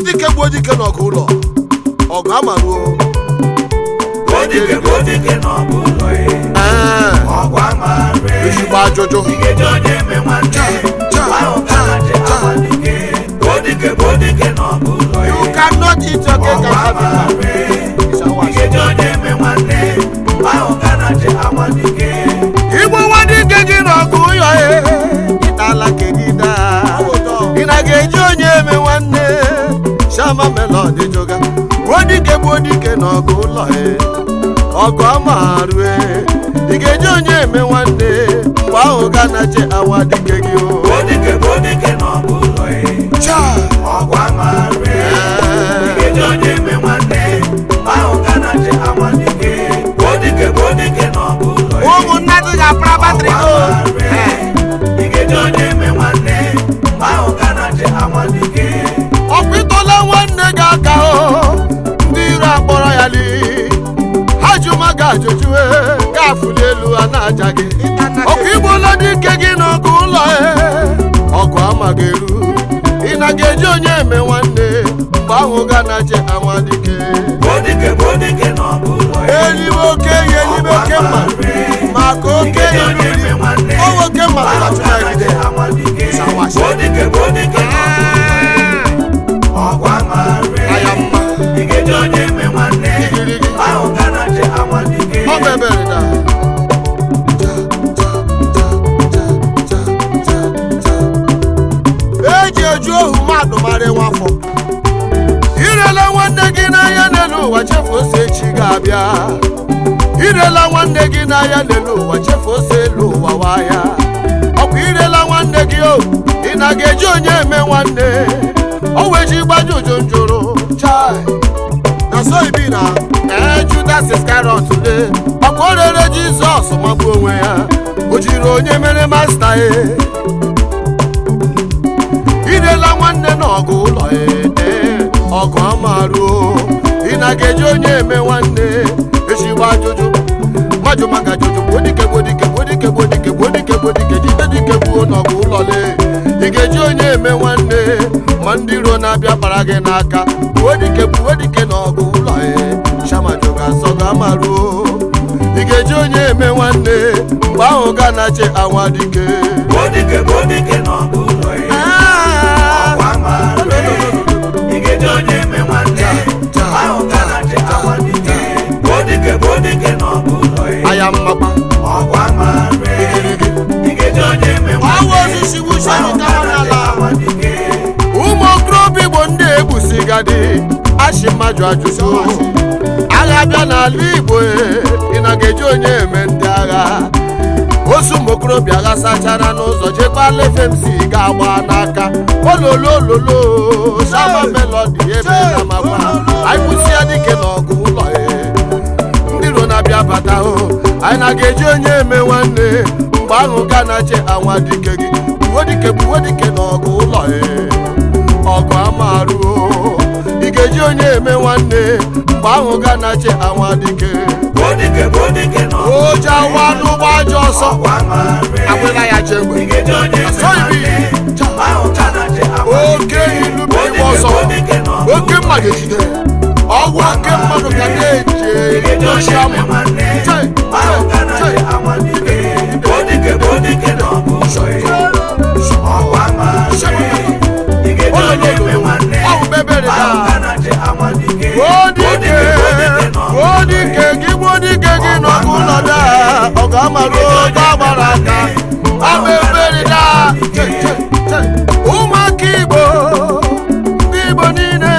dike gbuo dike n'ọgụ ụlọ ọgụ amaruo Odike bụ odike n'ọgụ ụlọ ya. Ee, Ọgụ amara ezigbo ajụjụ Igeje onye eme nwanne ahụ ka na je amadike Odike bụ odike n'ọgụ ụlọ ya. you cannot eat your cake Ọgụ and have it amara back. It's our Igeje onye eme nwanne ahụ ka na je amadike igbo nwa dike gị n'ọgụ ụyọ e ịtala kedida ị na ga-eji onye eme nwanne shama melodi joga gbuo dike gbuo dike n'ọgụ ụlọ e ọgụ amarue ị ga-eji onye eme nwanne mgbe ahụ ga na che awa dike gị o Odike bụ odike n'ọgụ ụlọ ya. Cha! Ọgụ amara Ee. Igeje onye eme nwanne ahụ ka na je amadike Odike bụ odike n'ọgụ ụlọ ya. ụmụnna dị ga-apara batrị o Igeje onye eme nwanne ahụ ka na je amadike ọkwa ịtọla nwanne gị aka o ndị iro akpọrọ ya li ha ji maka ajụjụ e, gafuli elu a na-aja gị ọkwa igbola dike gị n'ọgụ ụlọ e ọgụ amaghị eru ị na ga-eji onye eme nwanne mgbe ahụ ga na je anwa dike Odike bụ odike n'ọgụ ụlọ ya. elibe oke ihe elibe oke mma maka oke Igeje ihe onye eme nwanne o nwoke mma ahụ na ka na je amadike Sawashi. Odike bụ odike n'ọgụ ụlọ ya. Ọgụ amara aya mma Igeje onye eme nwanne Igirigi. ahụ ka na je amadike ọ mebere na eji eju ohu mmadụ mara nwafọ irela nwanne gị n'ahịa n'elu ụwa chefu ose echi ga-abịa irela nwanne gị n'ahịa n'elu ụwa chefu ose elu ụwa waya ọkwa irela nwanne gị o ị na ga-eji onye eme nwanne o weji gbaju ụjụ njụrụ chai na so ibi na ee judas iskarot le ọkwa o rere jizọs magbuo onwe ya o jiri onye mere masta e irela nwanne n'ọgụ ụlọ ede ọgụ amaruo ị na ga-eji onye eme nwanne ezigbo ajụjụ majụ maka ajụjụ gbodike gbodike gbodike gbodike gbodike gbodike jide dike gbuo n'ọgụ ụlọ le ị ga-eji onye eme nwanne ma ndị iro na-abịa kpara gị n'aka gbuo dike gbuo dike n'ọgụ ụlọ e shamajụ ga-asọ ga amaruo ị ga-eji onye eme nwanne mgbe ahụ ga na-ache anwa dike Odike bụ odike n'ọgụ ụlọ ya. Ah! Ọgụ amara Igeje onye eme nwanne ahụ ka na je amadike Odike bụ odike n'ọgụ ụlọ ya. aya mmakpa Ọgụ amara Igeje onye eme Ọwụ nwanne osisi wuchie ahụ nke ka ahụ na je n'ala. amadike ụmụ okorobịa igbo ndị egbusigadi achị mmadụ ajụjụ agha bịa n'ala igbo e, ị na ga-eji onye eme ndị agha osu ụmụ okorobịa agha sachara n'ụzọ jekwala fmc ga-agba n'aka ololololo shama melodi ebe na makwa anyị kwụsịa dike n'ọgụ ụlọ e ndị iro na-abịa bata o anyị na ga-eji onye eme nwanne mgbe ahụ ga na-ache anwa dike gị buwe dike buwe dike n'ọgụ ụlọ e ọgụ amaruo ị ga-eji onye eme nwanne mgbe ahụ ga na-ache anwa dike Odike bụ odike n'ọgụ oje awa n'ụgbọ ajọ ọsọ Ọgụ amara agbịla ya chegbe Igeje onye eme Asọghị m nwanne iyi. ahụ ka na je amadike oke ilu bụ igbe ọsọ Odike n'ọgụ oke mma ga-ejide ọgwụ oke mmadụ ga na-eji Igeje onye edochi eme ama nwanne Chai, ahụ ka na chai, je amadike Odike bụ odike n'ọgụ ụlọ ya. Ọgụ amara Igeje onye eme nwanne ọgwụ bebere ahụ na ka na je amadike Gbodike, Odike bụ odike n'ọgụ gbodike gị gbodike gị n'ọgụ ụlọ daa ọgụ amarụ oge agbara aka ama ebere daa Che, che, che. ụmụaka igbo ndị igbo niile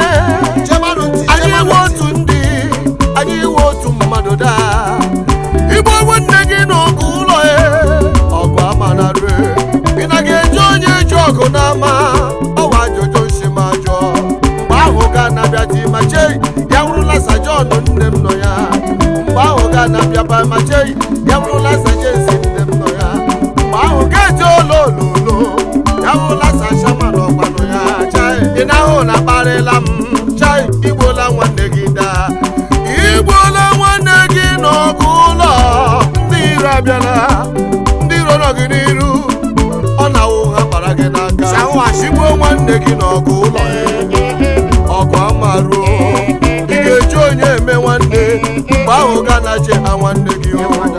anyị iwe otu ndị anyị iwe otu mmadụ daa igbo nwanne gị n'ọgụ ụlọ e ọgụ amanarue ị na ga-eji onye eji ọgụ n'ama ọwa ajụjụ nsi ma jụọ mgbe ahụ ga na-abịa ti ma chei ya nwụrụla sajon nne m nọ ya mgbe ahụ ga na-abịa ba ma chei ya nwụrụla sajensi nne m nọ ya mgbe ahụ ga-eji olo ololo ya nwụrụla sashama n'ọgbanụ ya chai ị na-ahụ na akparịla m chai igbola nwanne gị daa igbola nwanne gị n'ọgụ ụlọ ndị iro abịala ndị iro nọ gị n'iru ọ na-awụ ha kpara gị n'aka igbuo nwanne gị n'ọgụ ụlọ ga na-eche ha nwanne gị o